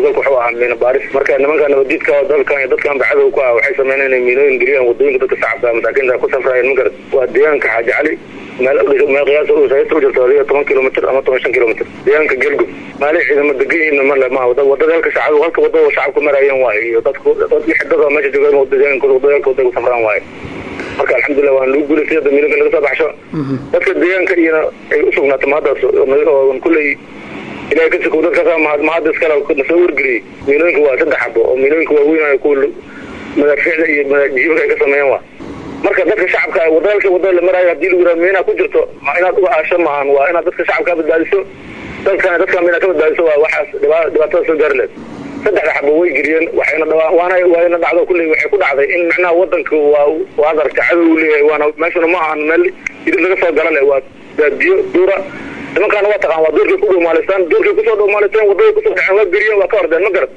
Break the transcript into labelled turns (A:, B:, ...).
A: howlgalka wuxuu ahaa miina baaris marka nimanka nabadiidka oo dalkan iyo dadkan bacadow ku ah waxay sameyneen inay miinooyin geliyaan wadooyinka dadka shacabka masaakiinta ku safraayeen magarad waa deegaanka xaaji cali meel meel qiyaas saysta u jirto adiga toban kilomitr ama toban shan kilomitr deegaanka gelgub maalin ciidamo degan yihiin male ma wadada halka shacab halka wadada shacabka marayeen waaye iyo dadku dad xidada meesha joogaan deegaankooda wadada halka wadada ku safraan waaye marka alxamdulilah waan lagu guulaystay hadda miilinka laga soo baxsho dadka deegaanka iyona ay u sugnaatay mahaddaas oo kulley ilahay ka sikow dadkaas mahadda iskale nasoo wargeliyey miilooyinka waa saddex xabo oo miilooyinka waaweyn kuwa madaafiicda iyo jiibka ay ka sameeyeen waa marka dadka shacabka wadalka wadada la maraayo hadii lagu yiraha miina ku jirto inaad uga aasho maahan waa inaad dadka shacabka badbaadiso dadkana dadka miina ka badbaadiso waa waxaas dhibaatada soo gaari leed saddexda xabo way geliyeen waxayna waana waayna dhacdo kulley waxay ku dhacday in macnaha wadanka waa waad aragta cadow leeyahay waana meeshuna ma ahan meel idin laga soo gala leh waa baadiyo duura nimankaana waa taqaan waa doorkay ku dhowmaalaystaan doorkay kusoo dhowmaalaysteen wadada kusoo dhaceen waa geliyeen waa ka ordeen ma garad